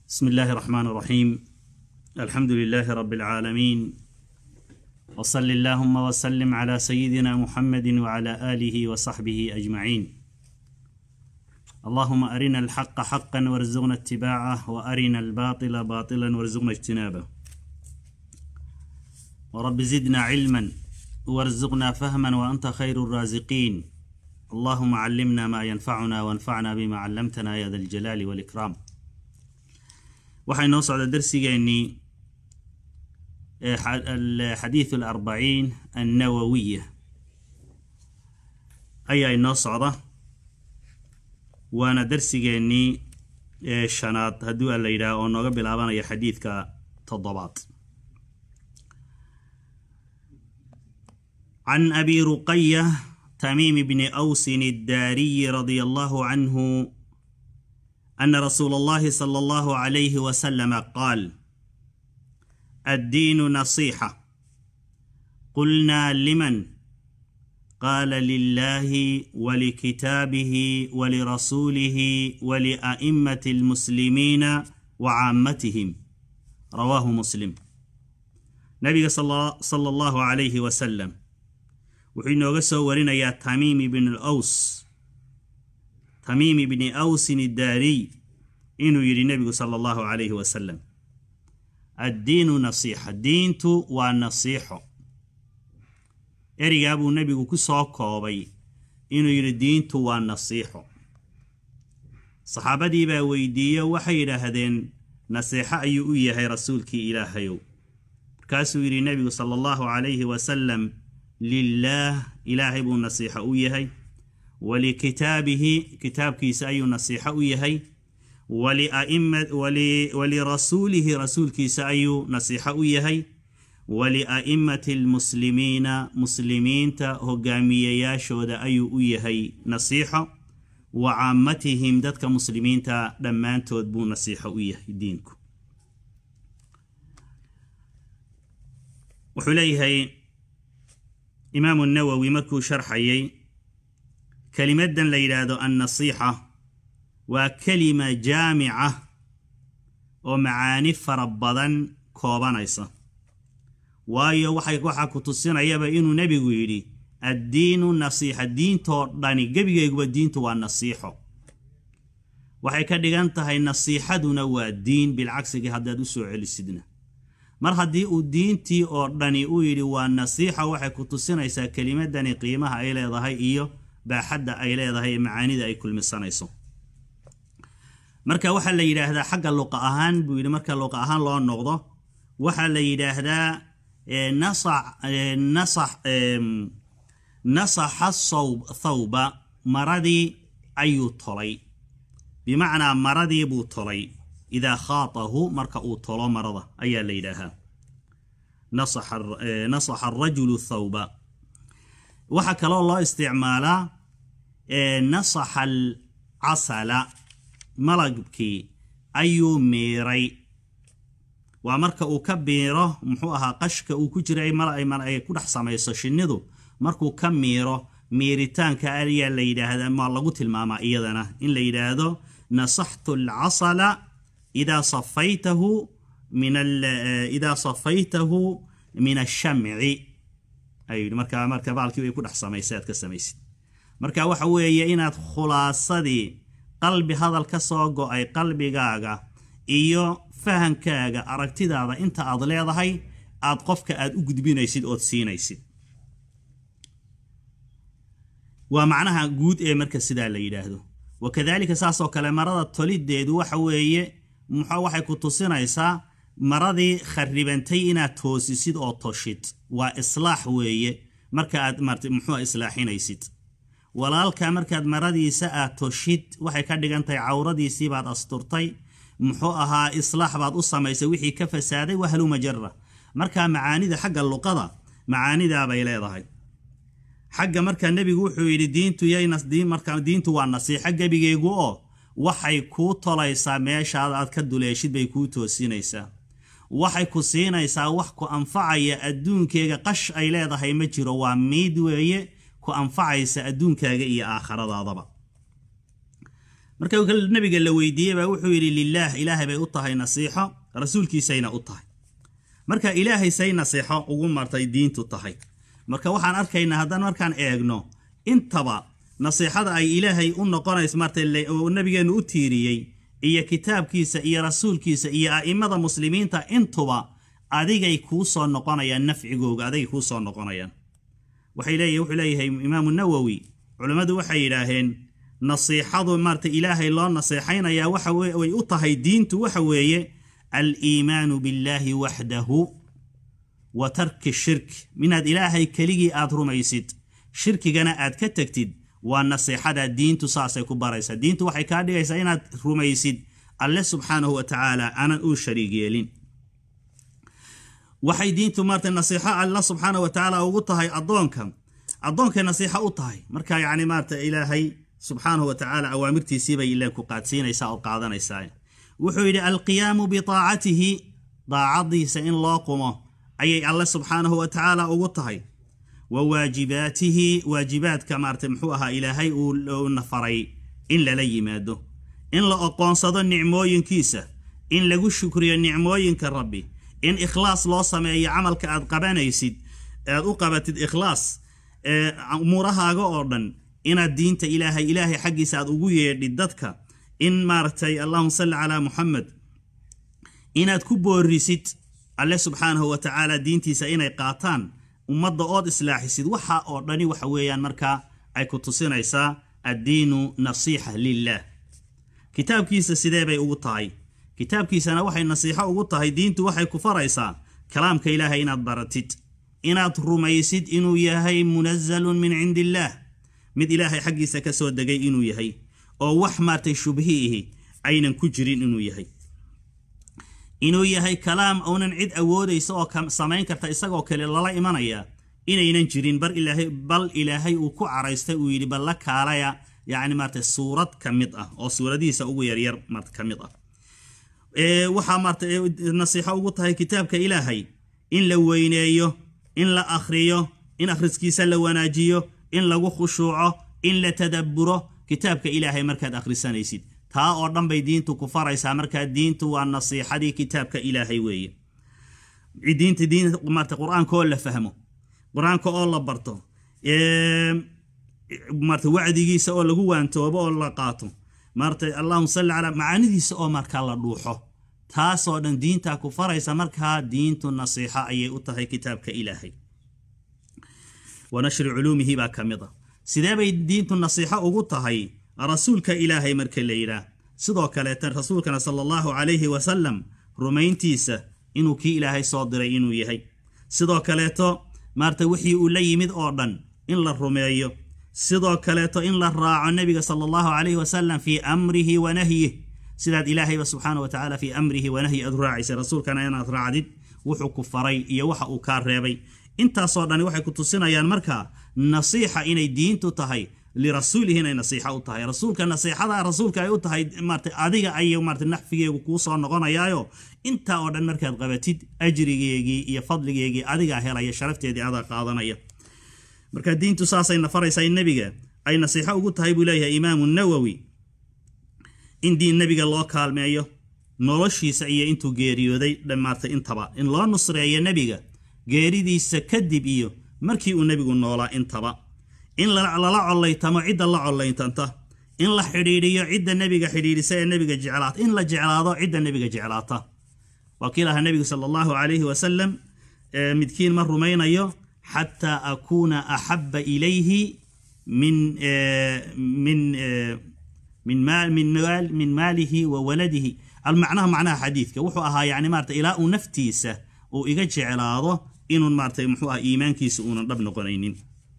بسم الله الرحمن الرحيم الحمد لله رب العالمين وصل اللهم وسلم على سيدنا محمد وعلى اله وصحبه اجمعين اللهم ارنا الحق حقا وارزقنا اتباعه وارنا الباطل باطلا وارزقنا اجتنابه ورب زدنا علما وارزقنا فهما وانت خير الرازقين اللهم علمنا ما ينفعنا وانفعنا بما علمتنا يا ذا الجلال والاكرام waxaa inoo socda darsigeennii xadiiث اlarbaciin annawawiya ayaa inoo socda waana darsigeennii shanaad hadduu aan la yidhaah oo nooga bilaabanaya xadiidka toddobaad can abi ruqaya tamiim bni awsin الdaariyi radي allahu canhu ان رسول الله صلى الله عليه وسلم قال الدين نصيحه قلنا لمن قال لله ولكتابه ولرسوله ولائمه المسلمين وعامتهم رواه مسلم نبي صلى الله عليه وسلم wuxuu inooga soo warinayaa tamiim ibn aws tamiim ibni awsin iddaariy inuu yidhi nebigu sala allahu calayhi wasalam addiinu nasiixa diintu waa nasiixo erigaa buu nebigu ku soo koobay inuu yidhi diintu waa nasiixo saxaabadii baa weydiiye waxay yidhaahdeen nasiixo ayuu u yahay rasuulkii ilaahayow markaasuu yidhi nebigu sala allahu calayhi wasalam lilaah ilaahay buu nasiixo u yahay walikitaabihi kitaabkiisa ayuu nasiixo u yahay walirasuulihi rasuulkiisa ayuu nasiixo u yahay walia'immati almuslimiina muslimiinta hogaamiyeyaashooda ayuu u yahay nasiixo wa caammatihim dadka muslimiinta dhammaantood buu nasiixo u yahay diinku wuxuu leeyahay imaamu nawowi markuu sharxayay kelimadan la yidhaahdo annasiixa waa kelima jaamica oo macaani fara badan koobanaysa waayo waxaa ku tusinayaba inuu nebigu yidhi addiinu nasiixa diintoo dhani gebigayguba diintu waa nasiixo waxay ka dhigan tahay nasiixaduna waa diin bilcagsigii haddaad u soo celisidna mar haddii uu diintii oo dhani u yidhi waa nasiixa waxay ku tusinaysaa kelimadani qiimaha ay leedahay iyo baaxadda ay leedahay ee macaanida ay kulmisanayso marka waxaa la yidhaahdaa xagga luqa ahaan buu yidhi marka luqa ahaan loo noqdo waxaa la yidhaahdaa nasaxa thawba maradii ayuu tolay bimacnaa maradii buu tolay idaa khaatahu marka uu tolo marada ayaa la yidhaahaa nasaxa arajulu thawba waxaa kaloo loo isticmaalaa nasaxa alcasala malabkii ayuu miiray waa marka uu ka biiro muxuu ahaa qashka uu ku jira ay ku dhex samayso shinnidu markuu ka miiro miiritaanka ayaa la yidhaahdaa ma lagu tilmaamaa iyadana in la yidhaahdo nasaxtu alcasala idaa safaytahu min idaa safaytahu min ashamci ayuu marka marka baalkii ay ku dhex samaysay aad ka samaysid marka waxa weeye inaad khulaasadii qalbi hadal ka soo go-ay qalbigaaga iyo fahankaaga aragtidaada inta aad leedahay aad qofka aad u gudbinaysid ood siinaysid waa macnaha guud ee marka sidaa la yidhaahdo wakadaalika saasoo kale marada tolideedu waxa weeye muxuu waxay ku tusinaysaa maradii kharibantay inaad toosisid oo toshid waa islaax weeye marka aad muxuu islaaxinaysid walaalka markaad maradiisa aad toshid waxay ka dhigan tahay cawradiisii baad asturtay muxuu ahaa islaax baad u samaysay wixii ka fasaaday wahluma jara markaa macaanida xagga luqada macaanidaabay leedahay xagga markaa nebigu wuxuu yidhi diintu ymarka diintu waa nasiixo gebigeegu oo waxay kuu tolaysaa meeshaad aad ka duleeshid bay kuu toosinaysaa waxay ku siinaysaa wax ku anfacaya adduunkeega qash ay leedahay ma jiro waa miid weeye ku anfacaysa adduunkaaga iyo aakhiradaadaba marka nabiga la weydiiyey baa wuxuu yidhi lilaah ilaahay bay u tahay nasiixo rasuulkiisayna u tahay marka ilaahay say nasiixo ugu martay diintu tahay marka waxaan arkaynaa haddaan markaan eegno intaba nasiixada ay ilaahay u noqonayso marta nabigeennu u tiiriyey iyo kitaabkiisa iyo rasuulkiisa iyo a'immada muslimiinta intuba adigay kuu soo noqonayaan nafcigooga adigay kuu soo noqonayaan waxay leeyahy wuxuu leeyahay imaamu nawowi culammadu waxay yidhaaheen nasiixadu maarata ilaahay loo naseexaynayaa waxa way u tahay diintu waxa weeye aliimaanu billaahi waxdahu wa tarki shirk minaad ilaahay keligii aad rumaysid shirkigana aad ka tegtid waa nasiixada diintu saasay ku baraysaa diintu waxay kaa dhigaysaa inaad rumaysid alle subxaanahu wa tacaala aanan uu shariig yeelin waxay diintu maarata nasiixo alla subxaanahu wa tacaala ugu tahay addoonka addoonkay nasiixo u tahay marka yacni maarata ilaahay subxaanahu wa tacaala awaamirtiisiibay ileen ku qaadsiinaysaa oo qaadanaysaa wuxuu yidhi alqiyaamu bitaacatihi daacadiisa in loo qumo ayay alle subxaanahu wa tacaala ugu tahay wa waajibaatihi waajibaadka maarata muxuu ahaa ilaahay uu nafaray in lala yimaado in la oqoonsado nicmooyinkiisa in lagu shukriyo nicmooyinka rabbi in ikhlaas loo sameeyo camalka aad qabanaysid aad u qabatid ikhlaas umuurahaaga oo dhan inaad diinta ilaahay ilaahay xaggiisa aad ugu yeedhid dadka in maaragtay allahuma salli calaa muxamed inaad ku boorisid alle subxaanahu wa tacaala diintiisa inay qaataan ummadda ood islaaxisid waxa oo dhani waxa weeyaan markaa ay ku tusinaysaa addiinu nasiixa lilah kitaabkiisa sidee bay ugu tahay kitaabkiisana waxay nasiixo ugu tahay diintu waxay ku faraysaa kalaamka ilaahay inaad baratid inaad rumaysid inuu yahay munazalun min cindi illaah mid ilaahay xaggiisa ka soo degay inuu yahay oo wax maartay shubhiihi aynan ku jirin inuu yahay inuu yahay kalaam uunan cid awoodaysa oo samayn karta isagoo kale lala imanaya inaynan jirin bar ilaahay bal ilaahay uu ku caraystay uu yidhi bal la kaalaya yacni maarata suurad ka mid ah oo suuradihiisa ugu yaryar maarta ka mid ah waxaa maarta nasiixo ugu tahay kitaabka ilaahay in la weyneeyo in la akhriyo in akhriskiisa la wanaajiyo in lagu khushuuco in la tadabburo kitaabka ilaahay markaad akhrisanaysid taa oo dhan bay diintu ku faraysaa markaa diintu waa nasiixadii kitaabka ilaahay weeye diinta diin maarta qur-aanka oo la fahmo qur-aanka oo la barto maarta wacdigiisa oo lagu waantoobo oo la qaato maarta allahuma salli calaa macaanidiisa oo markaa la dhuuxo taasoo dhan diintaa ku faraysa markaa diintu nasiixa ayay u tahay kitaabka ilaahay wa nashri culuumihi baa ka mid a sidee bay diintu nasiixo ugu tahay rasuulka ilaahay marka la yidhaah sidoo kaleeta rasuulkana sala allahu calayhi wasalam rumayntiisa inuu kii ilaahay soo diray inuu yahay sidoo kaleeto maarta wixii uu la yimid oo dhan in la rumeeyo sidoo kaleeto in la raaco nebiga sala allahu calayhi wasalam fii amrihi wa nahyih sidaad ilaahayba subxaana wa tacaala fii amrihi wa nahyi aad raacaysay rasuulkana inaad raacdid wuxuu ku faray iyo waxa uu kaa reebay intaasoo dhani waxay ku tusinayaan markaa nasiixa inay diintu tahay lirasuulihi inay nasiixa u tahay rasuulka nasiixada rasuulka ay u tahay maarta adiga ay maarta naxfigeegu kuu soo noqonayaayo intaa oo dhan markaad qabatid ajrigeegii iyo fadligeegii adigaa helaya sharafteedii adaa qaadanaya marka diintu saasay nafaraysaa in nebiga ay nasiixo ugu tahay buu leeyahay imaamu nawowi in diin nebiga loo kaalmeeyo noloshiisa iyo intuu geeriyooday dhammaatay intaba in loo nusreeyo nebiga geeridiisa kadib iyo markii uu nebigu noolaa intaba in lala collaytamo cidda la collaytanta in la xidhiidhiyo cidda nebiga xidhiidhisa ee nebiga jeclaata in la jeclaado cidda nebiga jeclaata waa kii lahaa nebigu sala allahu calayhi wasalam midkiin ma rumaynayo xataa akuuna axabba ilayhi min min min min maalihi wa waladihi almacnaha macnaha xadiidka wuxuu ahaa yani maarata ilaa uu naftiisa uu iga jeclaado inuu maarata muxuu aha iimaankiisa uunan dhab noqonaynin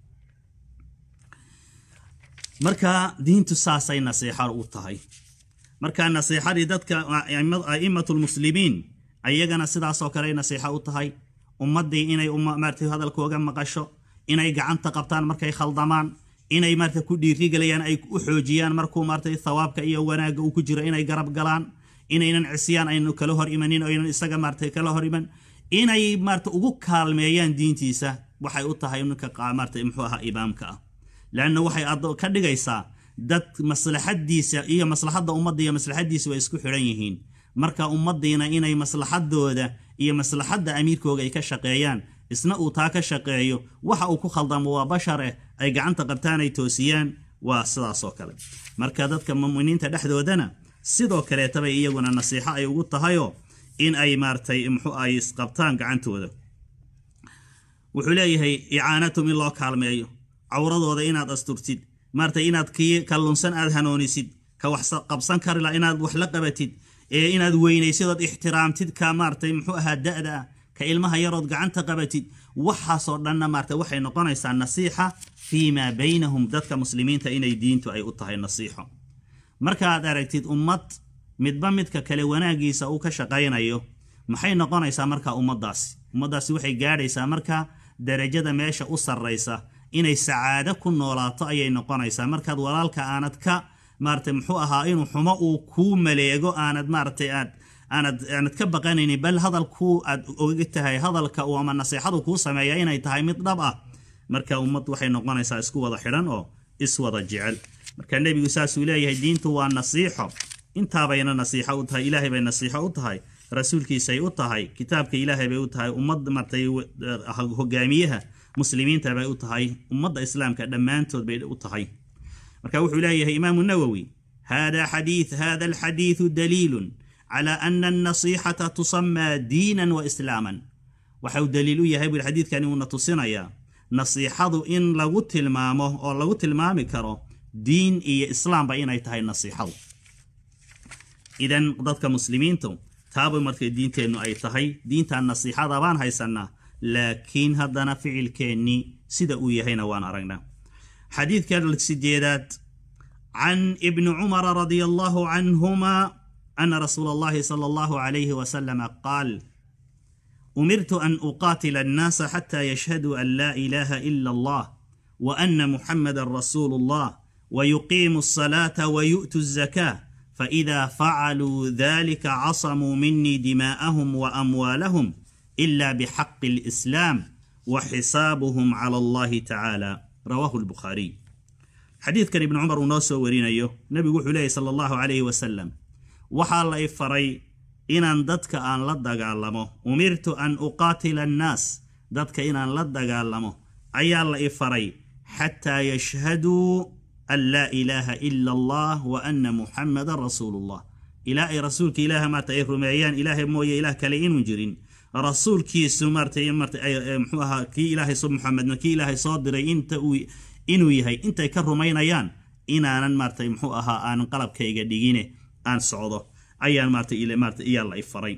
marka diintu saasay nasiixo u tahay marka nasiixadii dadka a'immatu lmuslimiin ayagana sidaasoo kale nasiixo u tahay ummaddii inay maarata hadalkooga maqasho inay gacanta qabtaan markay khaldamaan inay maarata ku dhiirigelayaan ay u xoojiyaan markuu maarata thawaabka iyo wanaagga uu ku jiro inay garab galaan inaynan cisyaan aynu kala hor imanin oo aynan isaga maarata kala hor iman inay maarata ugu kaalmeeyaan diintiisa waxay u tahay ninka maarata muxuu ahaa imaamka ah leanna waxay ka dhigaysaa dad maslaxadiisa iyo maslaxadda ummadda iyo maslaxadiisa way isku xidhan yihiin marka ummaddiina inay maslaxadooda iyo maslaxadda amiirkooga ay ka shaqeeyaan isna uu taa ka shaqeeyo waxa uu ku khaldamo waa bashar eh ay gacanta qabtaan ay toosiyaan waa sidaas oo kale marka dadka muminiinta dhexdoodana sidoo kaleetabay iyaguna nasiixo ay ugu tahayoo in ay maaratay muxuu ay isqabtaan gacantooda wuxuu leeyahay icaanatum in loo kaalmeeyo cawradooda inaad asturtid maaratay inaad kii kallunsan aad hanoonisid ka wax qabsan karila inaad wax la qabatid ee inaad weynaysid ood ixtiraamtid ka maaratay muxuu ahaa da-da ah ka ilmaha yarood gacanta qabatid waxaasoo dhanna maarata waxay noqonaysaa nasiixa fii maa baynahum dadka muslimiinta inay diintu ay u tahay nasiixo markaaad aragtid ummad midba midka kale wanaagiisa uu ka shaqaynayo maxay noqonaysaa marka ummaddaasi ummaddaasi waxay gaadhaysaa marka darajada meesha u sarraysa inay sacaado ku noolaato ayay noqonaysaa markaad walaalka aanad ka maaratay muxuu ahaa inuu xumo uu kuu maleego aanad maaratay aad aanad aanad ka baqanaynin bal hadalkuu aad oga tahay hadalka uu ama nasiixadu kuu sameeya inay tahay mid dhab ah marka ummad waxay noqonaysaa isku wada xidhan oo iswada jecel marka nebigu saasuu leeyahay diintu waa nasiixo intaabayna nasiixo u tahay ilaahay bay nasiixo u tahay rasuulkiisay u tahay kitaabka ilaahay bay u tahay ummad martay hogaamiyaha muslimiinta bay u tahay ummadda islaamka dhammaantood bay u tahay marka wuxuu leeyahay imaamu nawowi hada xadiith hada alxadiithu daliilun cala ana alnasiixata tusamaa diinan wa islaaman waxau daliil u yahay bui xadiidkani uuna tusinayaa nasiixadu in lagu tilmaamo oo lagu tilmaami karo diin iyo islaamba inay tahay nasiixadu idan dadka muslimiintu taaba markay diinteennu ay tahay diintan nasiixada baan haysanaa laakiin haddana ficilkeennii sida uu yahayna waan aragnaa xadiidka sideedaad can ibni cumara radia allahu canhuma ana rasuula allahi sala allahu calayhi wasalama qaal umirtu an uqaatila annaasa xata yashhaduu an laa ilaha ila allah wa ana muxamadan rasuulu allah ويقيموا الصلاة ويؤتوا الزكاة فإذا فعلوا ذلك عصموا مني دماءهم وأموالهم إلا بحق الإسلام وحسابهم على الله تعالى رواه البخاري حديث كان ابن عمر ونوسو ورين أيوه نبي وحو صلى الله عليه وسلم وحال الله فري إن ددك أن لدق علمه أمرت أن أقاتل الناس ددك إن لدق علمه أي الله فري حتى يشهدوا أن لا إله إلا الله وأن محمد رسول الله إلهي رسولك إله ما تأيه رميان إلهي موية إله كلين جرين رسول كي سمرت يمرت محوها كي إلهي صب محمد كي إلهي صادر إنت إنو يهي إنت كرمين أيان إن أنا مرت محوها أن قلب كي قدينه أن صعوده أيان مرت إلى مرت إيا الله إفرين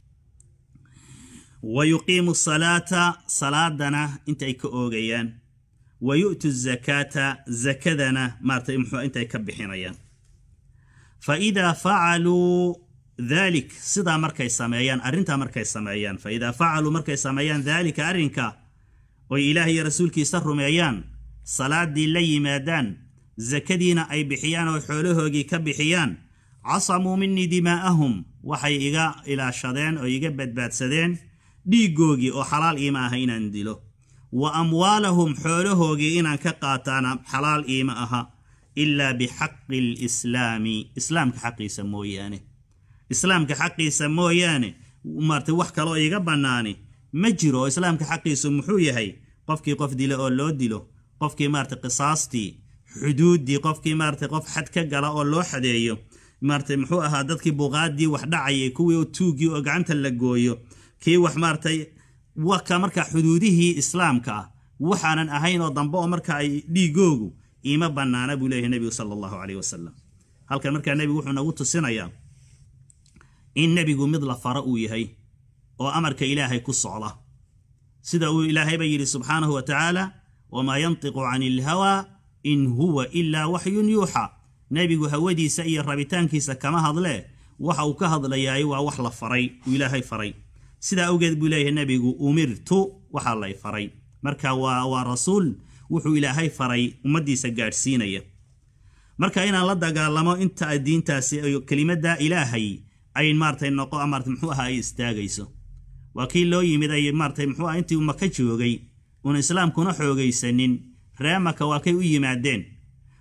ويقيم الصلاة صلاة دنا إنت كأوغيان ويؤتوا الزكاة زكدنا مارت إمحو أنت يكبحين فإذا فعلوا ذلك صدا مركي سمايان أرنتا مركي سمايان فإذا فعلوا مركي سمايان ذلك أرنكا وإلهي رسولك سر ميان صلاة دي لي مادان زكدينا أي بحيان وحوله كبحيان عصموا مني دماءهم وحي إيغا إلى شدين وإيغا بدباد سدين دي جوجي وحلال إيما هينا ندلو wa amwaalahum xoolahoogii inaan ka qaataana xalaal iima aha ilaa bixaqi lislaami islaamka xaqiisa mooyaane islaamka xaqiisa mooyaane maarta wax kaloo iiga bannaani ma jiro oo islaamka xaqiisu muxuu yahay qofkii qof dila oo loo dilo qofkii maarata qisaastii xuduuddii qofkii maarata qof xad ka gala oo loo xadeeyo maarata muxuu ahaa dadkii buqaaddii wax dhacayay kuwii tuuggii oo gacanta la gooyo kii wax maaratay waka marka xuduudihii islaamka ah waxaanan ahayn oo dambe oo marka ay dhiigoogu iima bannaana buu leeyahay nebigu sala allahu caleyh wasalam halkan markaa nebigu wuxuu nagu tusinayaa in nebigu mid la faro uu yahay oo amarka ilaahay ku socda sida uu ilaahayba yidhi subxaanahu wa tacaala wamaa yantiqu cani ilhawaa in huwa ilaa waxyun yuuxa nebigu hawadiisa iyo rabitaankiisa kama hadlee waxa uu ka hadlayaay waa wax la faray uu ilaahay faray sidaa awgeed buu leeyahay nebigu umirtu waxaa lay faray marka waa waa rasuul wuxuu ilaahay faray ummaddiisa gaadhsiinaya marka inaan la dagaalamo inta diintaasi kelimadda ilaahay ay maaratay noqo maarata muxuu ahaa ay istaagayso waa kii loo yimid ay maaratay muxuu aha intii maka joogay uun islaamkuna xoogaysanin ree maka waa kay u yimaadeen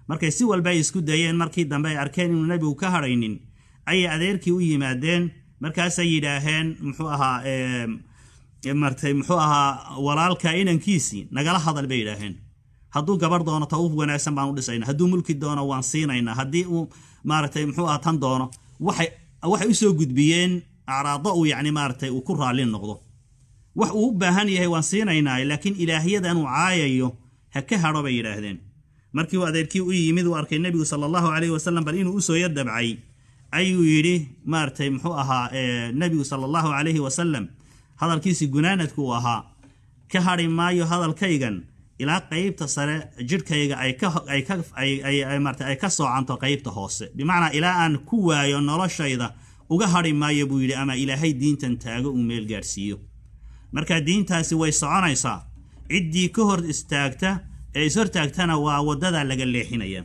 markay si walba ay isku dayeen markii dambe ay arkeen inuu nebigu ka hadhaynin ayay adeerkii u yimaadeen markaasay yidhaaheen muxuu ahaa martay muxuu ahaa walaalka inankiisii nagala hadal bay yidhaaheen hadduu gabar doono ta u wanaagsan baan u dhisayna hadduu mulki doono waan siinaynaa haddii uu maaragtay muxuu aha tan doono waxay waxay usoo gudbiyeen acraado uu yacni maaragtay uu ku raalli noqdo wax uu u baahan yahay waan siinaynaa laakiin ilaahyadan uu caayayo ha ka hadho bay yidhaahdeen markii uu adeerkii u yimid uu arkay nebigu sala allahu calayhi wasalam bal inuu usoo yar dabcay ayuu yidhi maaragtay muxuu ahaa nebigu sala allahu calayhi wasalam hadalkiisii gunaanadku uu ahaa ka hadhi maayo hadalkaygan ilaa qeybta sare jidhkayga ay ka soocanto qeybta hoose bimacnaa ilaa aan ku waayo noloshayda uga hadhi maayo buu yidhi ama ilaahay diintan taago uu meel gaadhsiiyo marka diintaasi way soconaysaa ciddii ka hor istaagta ee ishortaagtana waa waddadaa laga leexinaya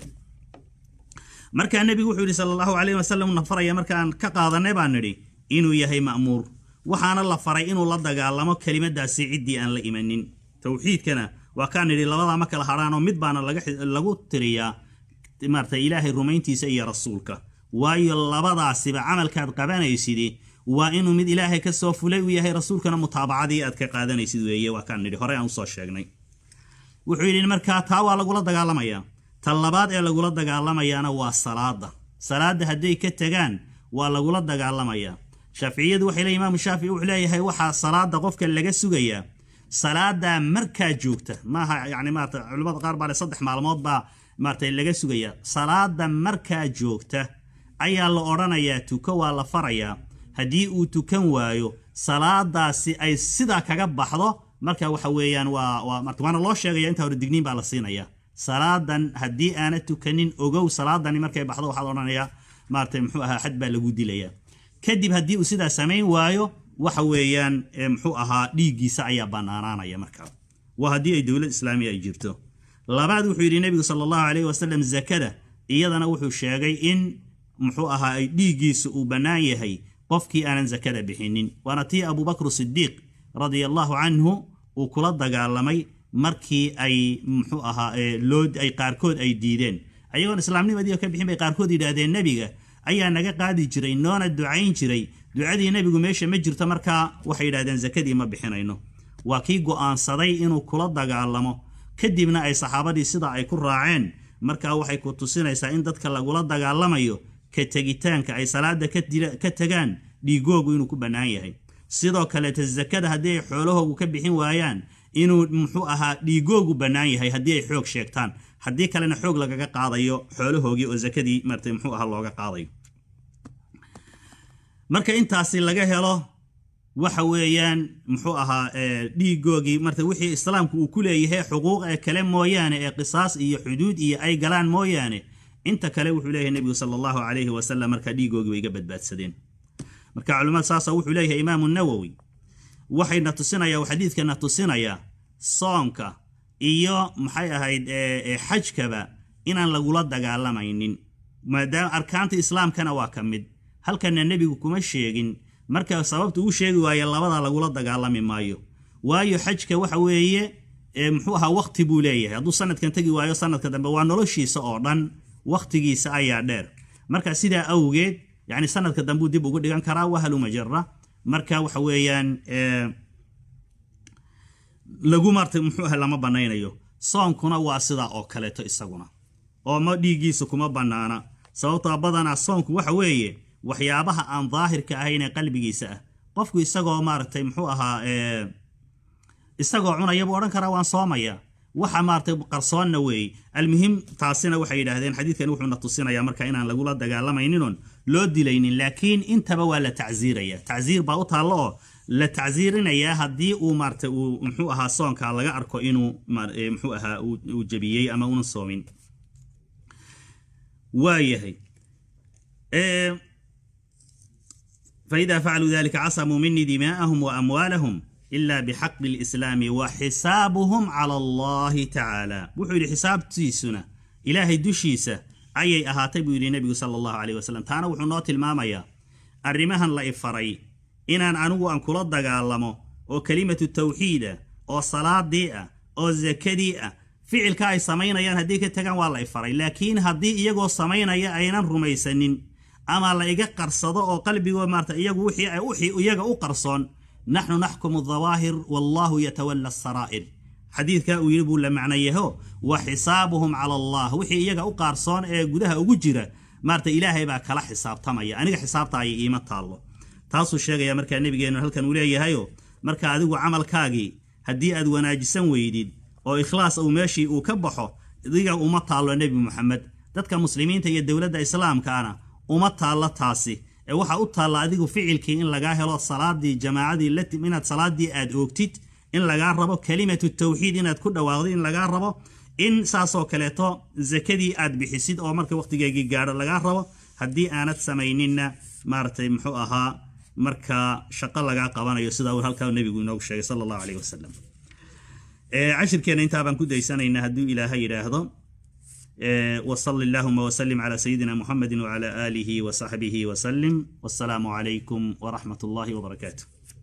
markaa nebigu wuxuu yidhi sala allahu calayhi wasalam na faraya markaan ka qaadanay baan nidhi inuu yahay ma'muur waxaana la faray inuu la dagaalamo kelimadaasi ciddii aan la imanin towxiidkana waa kaan nidhi labadaa ma kala hadhaanoo mid baana lagu tiriyaa maarata ilaahay rumayntiisa iyo rasuulka waayo labadaasiba camalkaad qabanaysid waa inuu mid ilaahay ka soo fulay uu yahay rasuulkana mutaabacadii aad ka qaadanaysid weeye waa kaan nidhi horey aan usoo sheegnay wuxuu yidhi markaa taa waa lagula dagaalamayaa ta labaad ee lagula dagaalamayaana waa salaada salaadda hadday ka tegaan waa lagula dagaalamayaa shaaficiyadu waxay leeyihin imaamu shaafici wuxuu leeyahay waxaa salaada qofka laga sugayaa salaada markaa joogta maaha yani maarata culimmada qaar baa le saddex maalmood baa maarata laga sugayaa salaada markaa joogta ayaa la odhanayaa tuko waa la farayaa haddii uu tukan waayo salaadaasi ay sidaa kaga baxdo marka waxa weeyaan waa waa marta waana loo sheegaya intaa hore digniin baa la siinaya salaadan haddii aana tukanin ogow salaadani markay baxdo waxaad odhanayaa maarata muxuu ahaa xad baa lagu dilayaa kadib haddii uu sidaa samayn waayo waxa weeyaan muxuu ahaa dhiiggiisa ayaa bannaanaanaya markaa waa haddii ay dowlad islaamiya ay jirto labaad wuxuu yidhi nebigu sala allahu calayhi wasalam zakada iyadana wuxuu sheegay in muxuu ahaa ay dhiiggiisa uu bannaan yahay qofkii aanan zakada bixinin waana tii abubakr sidiiq radia allahu canhu uu kula dagaalamay markii ay muxuu ahaa loo ay qaarkood ay diideen ayagoon islaamnimadii ka bixin bay qaarkood yidhaahdeen nebiga ayaa naga qaadi jiray noona ducayn jiray ducadii nebigu meesha ma jirto markaa waxay yidhahdeen zakadii ma bixinayno waa kii go'aansaday inuu kula dagaalamo kadibna ay saxaabadii sidaa ay ku raaceen markaa waxay ku tusinaysaa in dadka lagula dagaalamayo ka tegitaanka ay salaada ka tegaan dhiigoogu inuu ku bannaan yahay sidoo kaleeta zakada haddii ay xoolahoogu ka bixin waayaan inuu muxuu ahaa dhiigoogu bannaan yahay haddii ay xoog sheegtaan haddii kalena xoog lagaga qaadayo xoolahoogii oo zakadii martay muxuu ahaa looga qaadayo marka intaasi laga helo waxa weeyaan muxuu ahaa dhiigoogii marta wixii islaamku uu ku leeyahay xuquuq ee kale mooyaane ee qisaas iyo xuduud iyo ay galaan mooyaane inta kale wuxuu leeyahay nebigu sala allahu calayhi wasalam marka dhiigoogii way ga badbaadsadeen marka culimmada saasa wuxuu leeyahay imaamu nawowi waxayna tusinaya xadiidkana tusinaya soonka iyo maxay ahayd xajkaba inaan lagula dagaalamaynin maadaama arkaanta islaamkana waa ka mid halkana nebigu kuma sheegin marka sababta uu sheegi waaye labada lagula dagaalami maayo waayo xajka waxa weeye muxuu ahaa wakti buu leeyahay hadduu sanadkan tegi waayo sanadka dambe waa noloshiisa oo dhan wakhtigiisa ayaa dheer marka sidaa awgeed yani sanadka dambuu dib ugu dhigan karaa wahalumajara marka waxa weeyaan lagu marta muxuu aha lama banaynayo soonkuna waa sidaa oo kaleeto isaguna oo ma dhiiggiisa kuma bannaana sababtoo badanaa soonku waxa weeye waxyaabaha aan daahirka ahayn ee qalbigiisa ah qofku isagoo maaragtay muxuu ahaa isagoo cunaya buu odhan karaa waan soomaya waxa maaragtay qarsoonna weeye almuhim taasina waxay yidhaahdeen xadiidkan wuxuuna tusinayaa marka inaan lagula dagaalamayninon loo dilaynin laakiin intaba waa la tacsiiraya tacsiir baa u taallo oo la tacsiirinayaa haddii uu maarata uu muxuu ahaa soonka laga arko inuu muxuu ahaa uu jabiyey ama una soomin waayahay faida facaluu dalika casamuu minii dimaa'ahum wa amwaalahum ila bixaqi lislaami wa xisaabuhum cala allahi tacaala wuxuu yidhi xisaabtiisuna ilaahay dushiisa ayay ahaatay buu yidhi nebigu sala allahu caleyh wasalam taana wuxuu noo tilmaamayaa arrimahan la ifaray inaan anigu aan kula dagaalamo oo kelimatu tawxiida oo salaadii ah oo sakadii ah ficilka ay samaynayaan haddii ka tagaan waa la ifaray laakiin haddii iyagoo samaynaya aynan rumaysanin ama la iga qarsado oo qalbigoo maarata iyagu wixii ay wixii iyaga u qarsoon naxnu naxkumu dawaahir wallahu yatawalla asaraa'ir xadiidka uu yidhi buu la macnayaho wa xisaabuhum cala allah wixii iyaga u qaarsoon ee gudaha ugu jira maarata ilaahay baa kala xisaabtamaya aniga xisaabtaaya iima taallo taasuu sheegaya markaa nebigeennu halkan uu leeyahayo marka adigu camalkaagii haddii aad wanaajisan weydid oo ikhlaas uu meeshii uu ka baxo idiga uma taallo nebi moxamed dadka muslimiinta iyo dowladda islaamkaana uma taallo taasi ee waxaa u taalla adigu ficilkii in lagaa helo salaadii jamaacadii latim inaad salaadii aad oogtid in lagaa rabo kelimatu tawxiid inaad ku dhawaaqdo in lagaa rabo in saasoo kaleeto sakadii aad bixisid oo marka wakhtigeegii gaadho lagaa rabo haddii aanad samayninna maaragtay muxuu ahaa marka shaqo lagaa qabanayo sida uu halkaa nebigu inoogu sheegay sala allahu caleyh wasalam cashirkeenna intaa baan ku daysanaynaa hadduu ilaahay yidhaahdo وصل اللهم وسلم على سيدنا محمد وعلى آله وصحبه وسلم والسلام عليكم ورحمة الله وبركاته